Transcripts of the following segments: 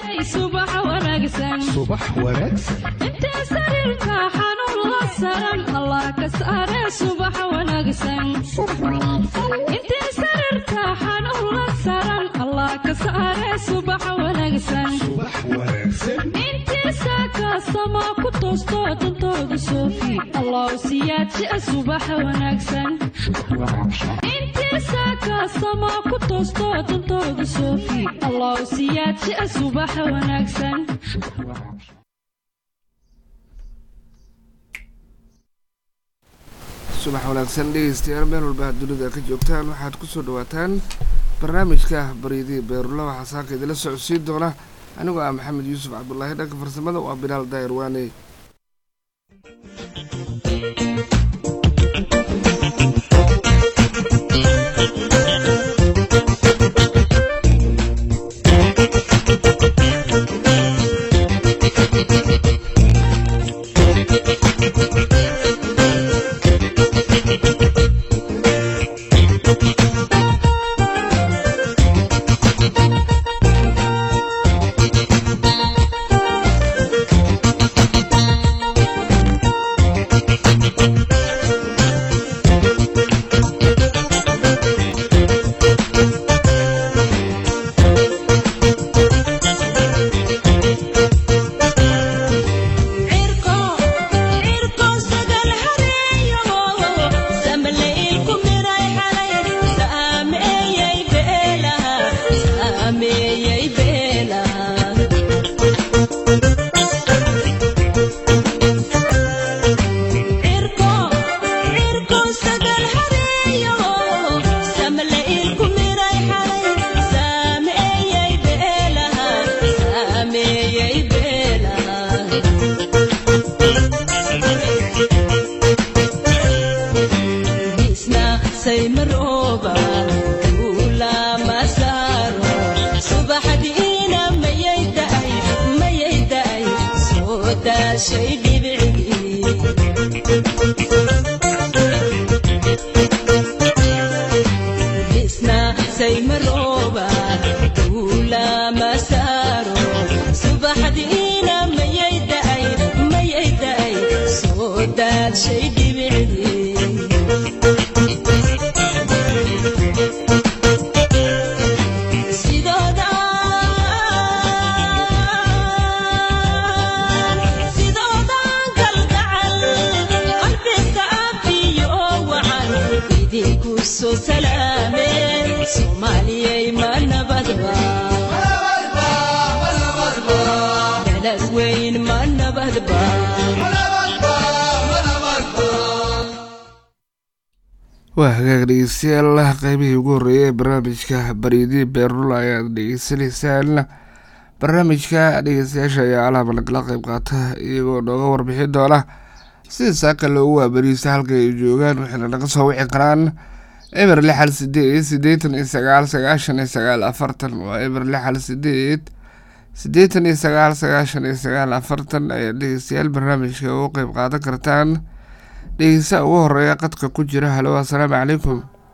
subax wanaagsan subax wanaagsan intee sariirka xanuun la saran allah ka saare subax wanaagsan intee sariirka xanuun la saran allah ka saare subax wanaagsan subax wanaagsan intii saakaasama ku toosto dantooda soofi allah siyaadsi subax wanaagsan intii saakaasama ku toosto dantooda soofi allah siyaadsi subax wanaagsan subax wanaagsan dhegeystayaal meel walba aad dunida ka joogtaan waxaad kusoo dhawaataan barnaamijka baryadii beerula waxaa saaka idila socodsiin doona anigoo ah maxamed yuusuf cabdulaahi dhanka farsamada waa bilaal daayir waane waa hagaag dhegeystayaal qeybihii ugu horreeyay ee barnaamijka baryadii beerula ayaad dhegeysanaysaan barnaamijka dhegeystayaasha ayaa alaaba nagala qeyb qaata iyagoo nooga warbixi doona sida saaka loogu waabariista halka ay joogaan waxayna naga soo wici karaan eber lixal sideed siddeetan iyo sagaal sagaashan iyo sagaal afartan waa eber lixal sideed siddeetan iyo sagaal sagaashan iyo sagaal afartan ayaad dhegeystayaal barnaamijka ugu qeyb qaadan kartaan dhegeysa ugu horeeya qadka ku jira halo assalaamu calaykum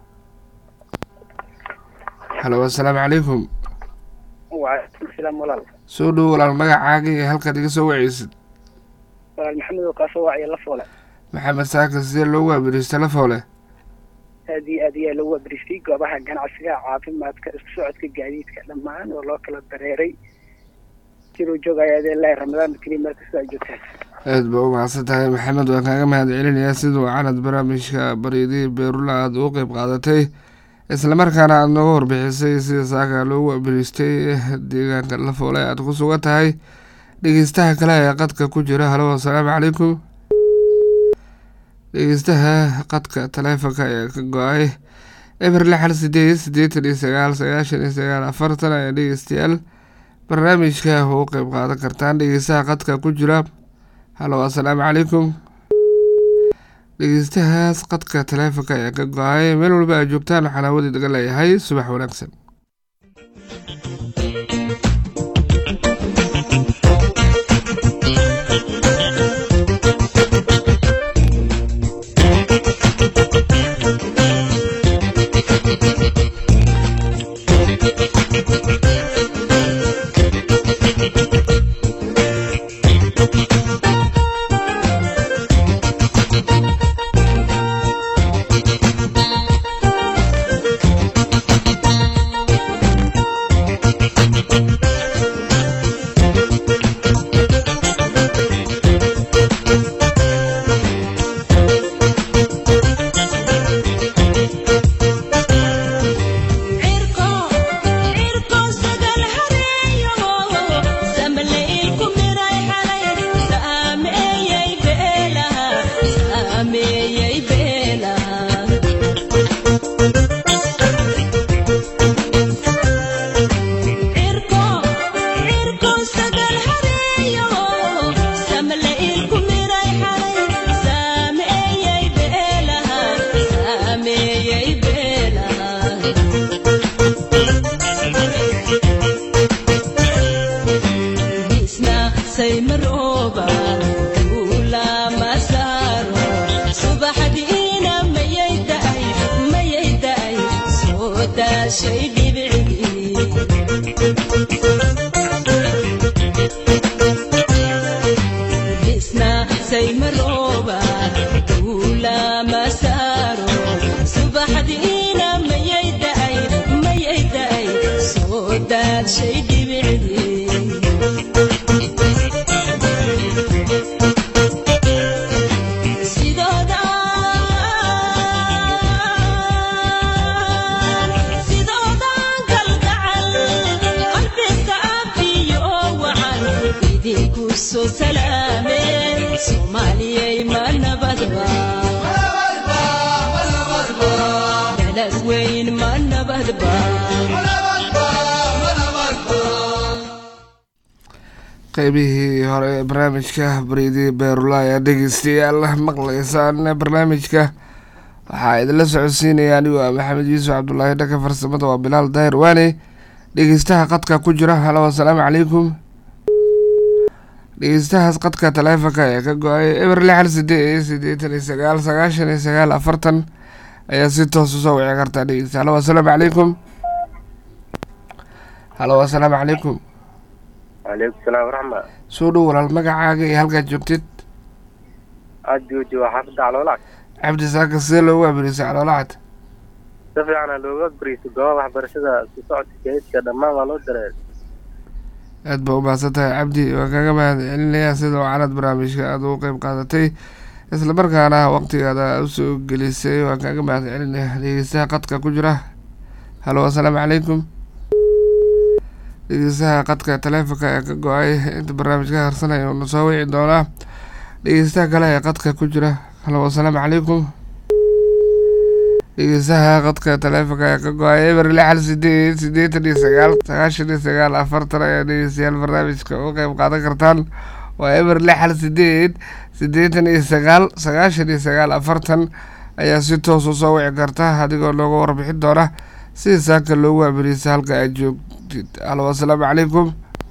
halo assalaamu calaykum waalaikum salaam walaal soo dhow walaal magacaaga iyo halkaad iga soo waceysid walaal maxamed oo kaasoo wacaya la foole maxamed saaka sidee loogu waabariista la foole aad iyo aad ayaa lagu waabariistay goobaha ganacsiga caafimaadka isku socodka gaadiidka dhammaan oo loo kala dareeray jiruu joogaya adee lahi ramadaan keliya meel kastoo ay joogtaan aada ba u mahadsan tahay maxamed waan kaaga mahad celinayaa siduu canad barnaamijka baryadii beerula aada ugu qeyb qaadatay islamarkaana aada nooga warbixisay sida saaka loogu waabariistay deegaanka la foole aada ku sugan tahay dhegeystaha kale ee qadka ku jira halo assalaamu calaykum dhegeystaha qadka taleefonka ayaa ka go-ay eber lixal sideed siddeetan iyo sagaal sagaashan iyo sagaal afartan ayaa dhegeystayaal barnaamijka ugu qeyb qaadan kartaan dhegeystaha qadka ku jira halo assalaamu calaykum dhegeystahaas qadka taleefonka ayaa ka go-ay meel walba aad joogtaan waxaan hawada daga leeyahay subax wanaagsan saymarooba duulama saaro subaxdiina mayay da'ay mayay da'ay soo daashay dhibicdii bisna saymarooba duulama saaro subaxdiina mayay da'ay mayay da'ay soo daashay dhibicdii sidoodan kalgacal qalbiga afiyo wacan idinku soo salaameen soomaaliyay ma nabadba dalad weyn ma nabadba qeybihii hore ee barnaamijka bariidii beerula ayaa dhegeystayaal maqlaysaan barnaamijka waxaa idinla socodsiinaya anigoo ah maxamed yuusuf cabdulaahi dhanka farsamada waa bilaal daahir waane dhegeystaha qadka ku jira halo asalaamu calaykum dhegeystahaas qadka taleefonka ee ka go-ay eber lixal sideed sideetan iyo sagaal sagaashan iyo sagaal afartan ayaa si toos usoo wici kartaa dhegeysta halo asalaamu calaykum halo asalaamu calaykum calaykum salaam waraxma soo dhow walaal magacaaga iyo halkaad joogtid aad jooji waa xaafadda caloolac cabdi saaka sidee loogu abirisa caloolacad si fiicana looga bariiso goobaha waxbarashada isku socodka gaadiidka dhammaan waa loo dareer aad baa u mahadsan tahay cabdi waan kaga mahad celinayaa sida wacanad barnaamijka aada ugu qeyb qaadatay islamarkaana waqtigaada usoo gelisay waan kaga mahad celinaya dhegeystaha qadka ku jira halo asalaamu calaykum dhegeystaha qadka taleefonka ee ka go-ay inta barnaamijka harsanaya uuna soo wici doonaa dhegeystaha kale ee qadka ku jira halo asalaamu calaykum dhegeystaha qadka taleefonka ee ka go-ay eber lixal sideed sideetan iyo sagaal sagaashan iyo sagaal afartan ayaa dhegeystayaal barnaamijka u qeyb qaadan kartaan waa eber lixal sideed sideetan iyo sagaal sagaashan iyo sagaal afartan ayaa si toos usoo wici karta adigoo looga warbixin doona sida saaka loogu abirisa halka aad joogtid halo asalaamu calaykum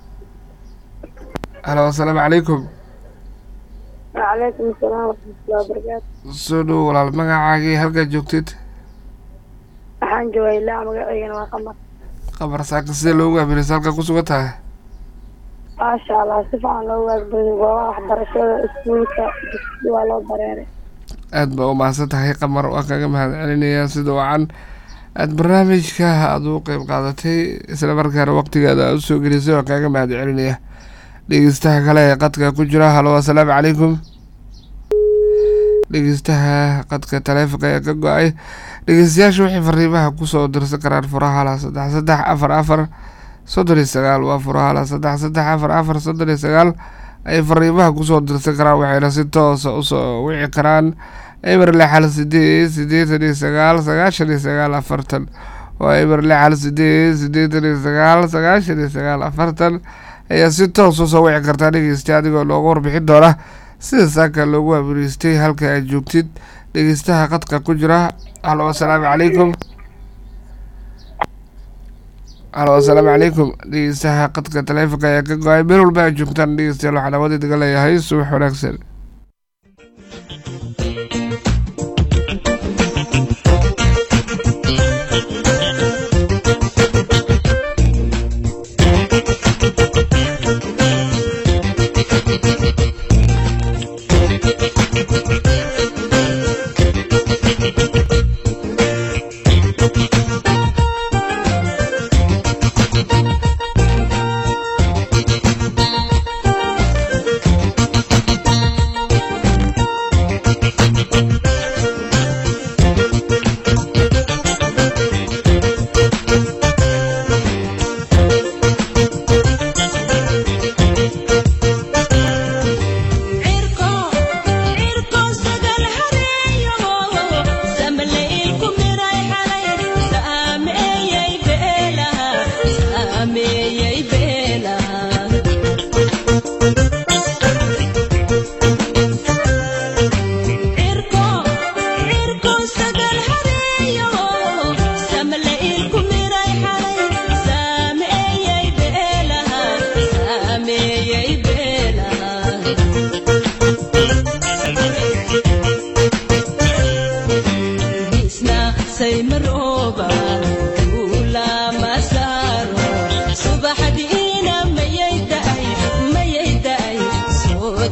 halo asalaamu calaykum وعليكم السلام ورحمة الله وبركاته soo dhow walaal magacaagii halkaad joogtid waxaan joogay ilaa magaceygana waa qamar qabar saaka sidee loogu abirisa halka ku sugan tahay maasha allah si fiican loo waagbaday goobaha waxbarashada iskuulka dugsi waa loo dareeray aad baa u mahadsan tahay qamar waan kaga mahad celinayaa sida wacan aada barnaamijka aada u qeyb qaadatay isla markaana waqtigaada aad usoo gelisay waan kaaga mahad celinaya dhegeystaha kale ee qadka ku jira halo asalaamu calaykum dhegeystaha qadka taleefonka ee ka go-ay dhegeystayaasha waxay fariimaha kusoo dirsan karaan furahala saddex saddex afar afar soddon iyo sagaal waa furahala saddex saddex afar afar soddon iyo sagaal ay fariimaha kusoo dirsan karaan waxayna si toosa usoo wici karaan eber lixal sideed sideetan iyo sagaal sagaashan iyo sagaal afartan waa eber lixal sideed sideetan iyo sagaal sagaashan iyo sagaal afartan ayaa si toos usoo wici kartaa dhegeysta adigoo loogu warbixin doona sida saaka loogu abiriistay halka aad joogtid dhegeystaha qadka ku jira halo asalaamu calaykum halo asalaamu calaykum dhegeystaha qadka taleefonka ayaa ka go-ay meel walba aad joogtaan dhegeystayaal waxaan awood idiga leeyahay subax wanaagsan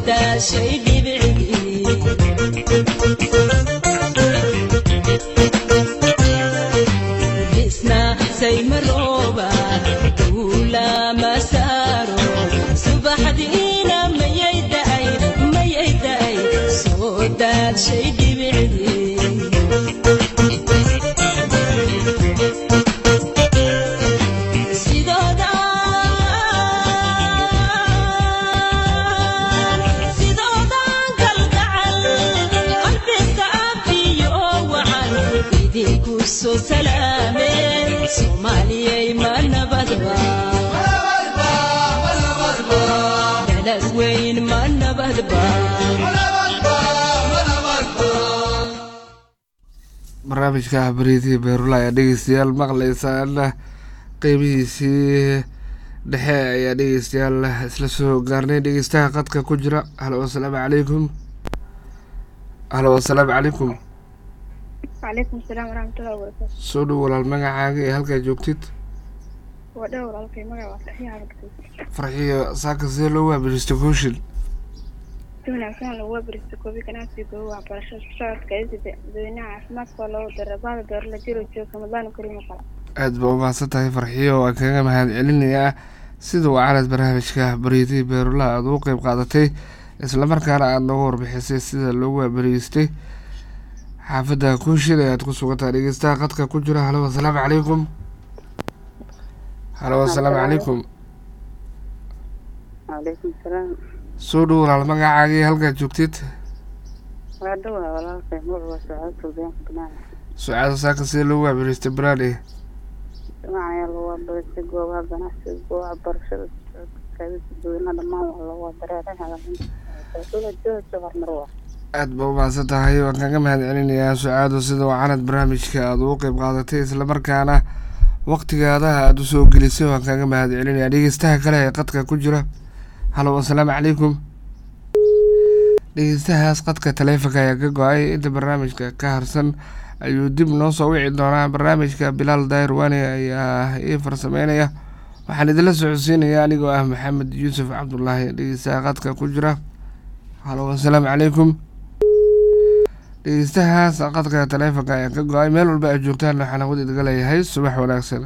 daashay dhibcigii isna saymarooba duulama saaro subaxdiina mayay da'ay mayay da'ay soo daashay dhibcigii sidoodan kalgacal qalbiga afiyo wacan idinku soo salaameen soomaaliyay ma nabadba dalad weyn ma nabadba barnaamijka bariidii beerula ayaa dhegeystayaal maqlaysaan qeybihiisii dhexe ayaa dhegeystayaal isla soo gaarnay dhegeystaha qadka ku jira halo asalaamu calaykum halo asalaamu calaykum calaykum salaam waraxmatullahi wabarakaatu soo dhow walaal magacaaga ee halkaa joogtid waa dhow walaalkay magaca waa saxiix aragtay farxiyo saaka sidee loo waabiristo kooshin si wanaagsan lagu waabaristo koobi ganacsiga goobo waxbarashada isku socodka isida dadweynaha caafimaadka oo loogu dara baada beerla jiro joog ramadaan kariim qala aada ba umahadsan tahay farxiyo waan kaga mahad celinayaa sida uu calad barnaamijka bariidii beerula aada ugu qeyb qaadatay islamarkaana aada nooga warbixisay sida loogu waabariistay xaafadda kooshin ayaad ku sugantahay dhegeystaha qadka ku jira halo asalaamu calaykum halo asalaamu calaykum calaykum salaam soo dhow walaal magacaagii halkaad joogtid waa dhowaa walaalkay magacu waa sacaad suudaan banaan sucaada saaka sidee loogu waabariistay banaane magacayaa lagu waabariistay goobaha ganacsiga goobaha waxbarashada isku socodka kaadida dadweynaha dhammaan waa lagu dareeray hagaajinta beerla jiro joog horumar waa aada ba umahadsan tahay waan kaga mahad celinayaa sucaado sida uu canad barnaamijka aada ugu qeyb qaadatay islamarkaana waqtigaada aada usoo gelisay waan kaga mahad celinayaa dhegeystaha kale ee qadka ku jira halo asalaamu calaykum dhegeystahaas qadka taleefonka ayaa ka go-ay inta barnaamijka ka harsan ayuu dib noo soo wici doonaa barnaamijka bilaal daahir waani ayaa ii farsameynaya waxaan idinla socodsiinaya anigoo ah maxamed yuusuf cabdulaahi dhegeystaha qadka ku jira halo asalaamu calaykum dhegeystahaas qadka taleefonka ayaa ka go-ay meel walba aad joogtaan waxaan hawad idinga leeyahay subax wanaagsan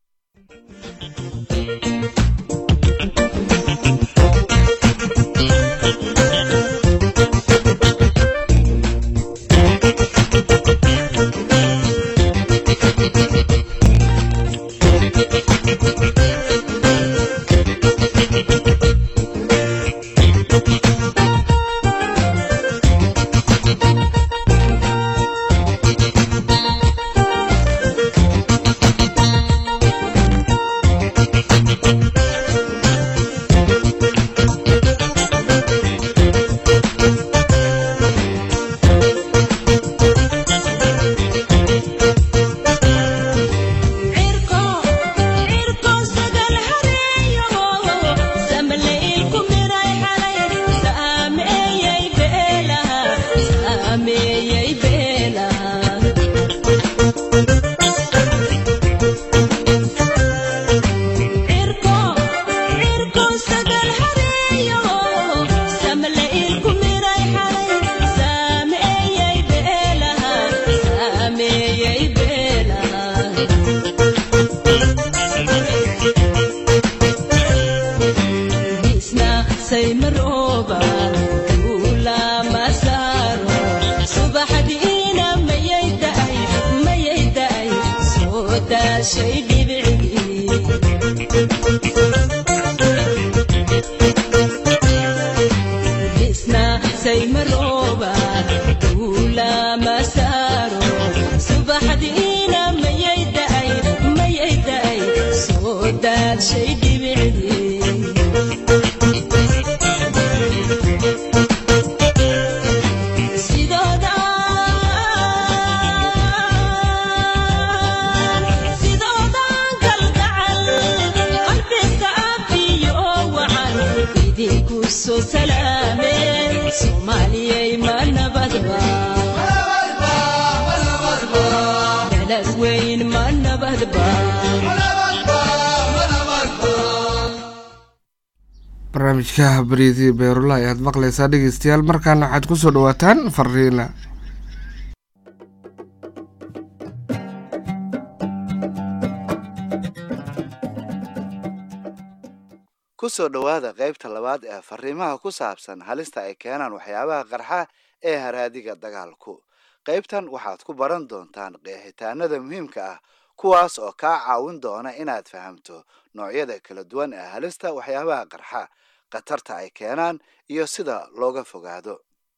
cirko cirko sagal hareeyo samleylku miray xalay saameeyay beelaha saameeyay beelaha cirko cirko sagal hareeyo samleylku miray xalay saameeyay beelaha saameeyay beelaha isna saymarooba duulama saaro subaxdiina mayay da'ay mayay da'ay soo daashay dhibcigii isna saymarooba duulama saaro subaxdiina mayay da'ay mayay da'ay soo daashay dhibcigii sidoodan kalgacal qalbiga afiyo wacan idinku soo salaameen soomaaliyay ma nabadba dalad weyn ma nabadba barnaamijka bariidii beerula ayaad maqleysaa dhegeystayaal markaana waxaad kusoo dhawaataan fariina ku soo dhowaada qaybta labaad ee fariimaha ku saabsan halista ay keenaan waxyaabaha qarxa ee haraadiga dagaalku qaybtan waxaad ku baran doontaan qeexitaanada muhiimka ah kuwaas oo kaa caawin doona inaad fahamto noocyada kala duwan ee halista waxyaabaha qarxa khatarta ay keenaan iyo sida looga fogaado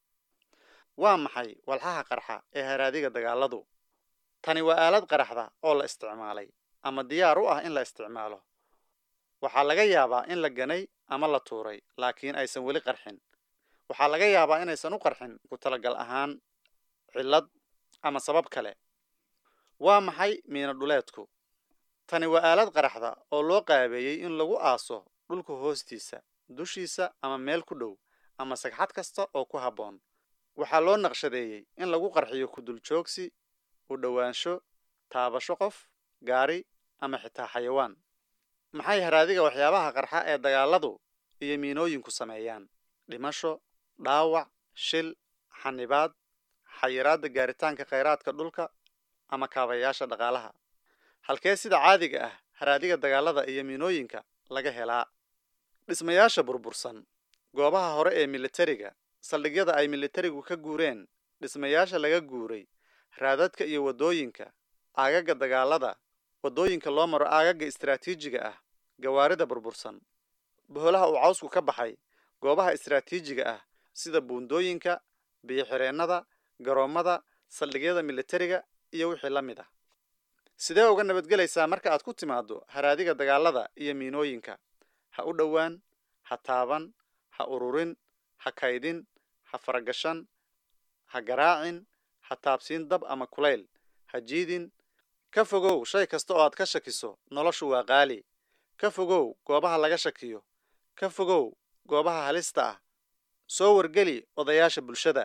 waa maxay walxaha qarxa ee haraadiga dagaaladu tani waa aalad qaraxda oo la isticmaalay ama diyaar u ah in la isticmaalo waxaa laga yaabaa in la ganay ama la tuuray laakiin aysan weli qarxin waxaa laga yaabaa inaysan u qarxin ku talagal ahaan cillad ama sabab kale waa maxay miino dhuleedku tani waa aalad qaraxda oo loo qaabeeyey in lagu aaso dhulka hoostiisa dushiisa ama meel ku dhow ama sagxad kasta oo ku habboon waxaa loo naqshadeeyey in lagu qarxiyo kuduljoogsi u dhowaansho taabasho qof gaari ama xitaa xayawaan maxay haraadiga waxyaabaha qarxa ee dagaaladu iyo miinooyinku sameeyaan dhimasho dhaawac shil xanibaad xayiraadda gaaritaanka khayraadka dhulka ama kaabayaasha dhaqaalaha halkee sida caadiga ah haraadiga dagaalada iyo miinooyinka laga helaa dhismayaasha burbursan goobaha hore ee militariga saldhigyada ay militarigu ka guureen dhismayaasha laga guuray raadadka iyo waddooyinka aagaga dagaalada waddooyinka loo maro aagaga istaraatiijiga ah gawaarida burbursan boholaha uu cawsku ka baxay goobaha istaraatiijiga ah sida buundooyinka biyo-xireennada garoommada saldhigyada militariga iyo wixii la mid ah sidee uga nabadgelaysaa marka aad ku timaaddo haraadiga dagaalada iyo miinooyinka ha u dhowaan ha taaban ha ururin ha kaydin ha faragashan ha garaacin ha taabsiin dab ama kulayl ha jiidin ka fogow shay kasta oo aad ka shakiso noloshu waa qaali ka fogow goobaha laga shakiyo ka fogow goobaha halista ah soo wargeli odayaasha bulshada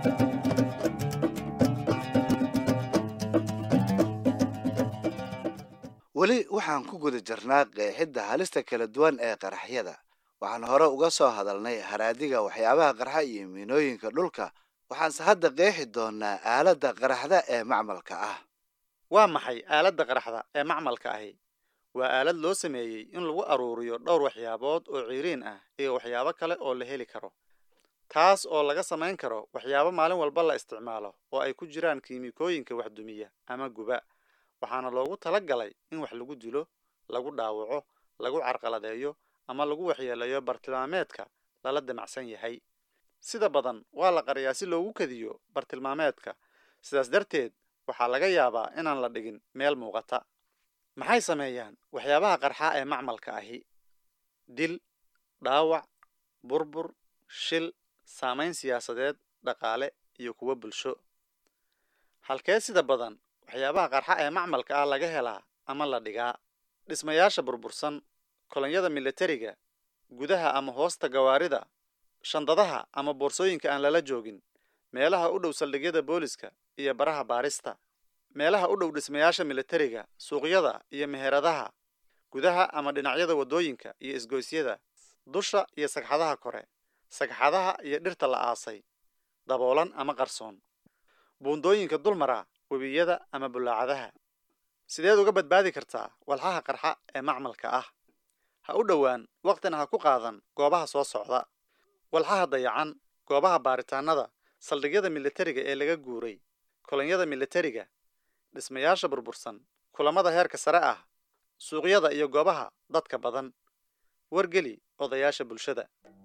weli waxaan ku guda jirnaa qeexidda halista kala duwan ee qaraxyada waxaan hore uga soo hadalnay haraadiga waxyaabaha qarxa iyo miinooyinka dhulka waxaanse hadda qeexi doonaa aaladda qaraxda ee macmalka ah waa maxay aaladda qaraxda ee macmalka ahi waa aalad loo sameeyey in lagu aruuriyo dhowr waxyaabood oo ciiriin ah iyo waxyaabo kale oo la heli karo taas oo laga samayn karo waxyaabo maalin walba la isticmaalo oo ay ku jiraan kiimikooyinka waxdumiya ama guba waxaana loogu tala galay in wax lagu dilo lagu dhaawaco lagu carqaladeeyo ama lagu waxyeeleeyo bartilmaameedka lala damacsan yahay sida badan waa la qariyaa si loogu kadiyo bartilmaameedka sidaas darteed waxaa laga yaabaa inaan la dhigin meel muuqata maxay sameeyaan waxyaabaha qarxa ee macmalka ahi dil dhaawac burbur shil saamayn siyaasadeed dhaqaale iyo kuwo bulsho halkee sida badan waxyaabaha qarxa ee macmalka ah laga helaa ama la dhigaa dhismayaasha burbursan kolonyada militariga gudaha ama hoosta gawaarida shandadaha ama boorsooyinka aan lala joogin meelaha u dhow saldhigyada booliska iyo baraha baarista meelaha u dhow dhismayaasha militariga suuqyada iyo meheradaha gudaha ama dhinacyada waddooyinka iyo isgoysyada dusha iyo sagxadaha kore sagxadaha iyo dhirta la aasay daboolan ama qarsoon buundooyinka dulmara webiyada ama bulaacadaha sideed uga badbaadi kartaa walxaha qarxa ee macmalka ah ha u dhowaan waqtina ha ku qaadan goobaha soo socda walxaha dayacan goobaha baaritaanada saldhigyada militariga ee laga guuray kolonyada militariga dhismayaasha burbursan kulamada heerka sare ah suuqyada iyo goobaha dadka badan wargeli odayaasha bulshada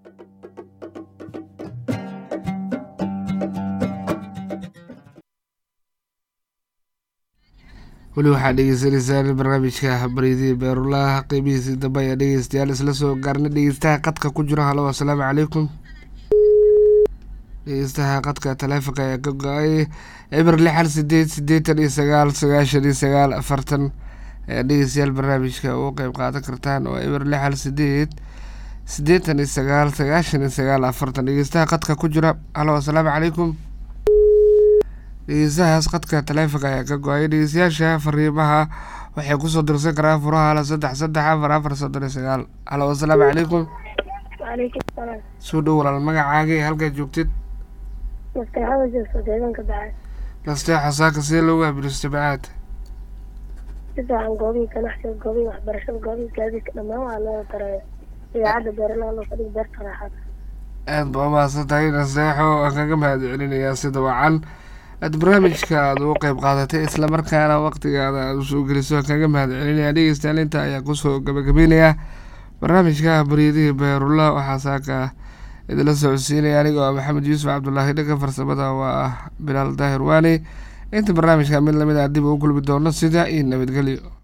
weli waxaad dhegeysaneysaan barnaamijka baridii beerulaha qeybihiisii dambe ayaa dhegeystayaal isla soo gaarna dhegeystaha qadka ku jiro halo asalaamu calaykum dhegeystaha qadka taleefonka ayaa ka go-ay eber lixal sideed sideetan iyo sagaal sagaashan iyo sagaal afartan ayaa dhegeystayaal barnaamijka ugu qeyb qaadan kartaan oo eber lixal sideed sideetan iyo sagaal sagaashan iyo sagaal afartan dhegeystaha qadka ku jira halo asalaamu calaykum dhegeystahaas qadka taleefonka ayaa ka go-ay dhegeystayaasha fariimaha waxay kusoo dirsan karaan furaha hala saddex saddex afar afar soddon iyo sagaal halo asalaamu calaykum calaykum salaam soo dhow walaal magacaaga iyo halkaad joogtid masteexada joogto deegaanka bacay nasteexa saaka sidee loogu abiristay bacaad si fiican goobihii ganacsiga goobihii waxbarashada goobihii gaadiidka dhammaan waa loo dareeyo idaacadda beeralaha loo fadhiga beerta raaxada aad ba umahadsan tahay nasteexo waan kaga mahad celinayaa sida wacan aad barnaamijka aad ugu qeyb qaadatay islamarkaana waqtigaada aad usoo geliso waan kaga mahad celinaya dhegeystayaal inta ayaa kusoo gabagabeynayaa barnaamijka baryadihii beerula waxaa saaka idinla socodsiinaya anigoo ah maxamed yuusuf cabdulaahi dhanka farsamada waa ah bilaal daahir waani inta barnaamijka mid lamid ah dib ugu kulmi doono sida iyo nabadgelyo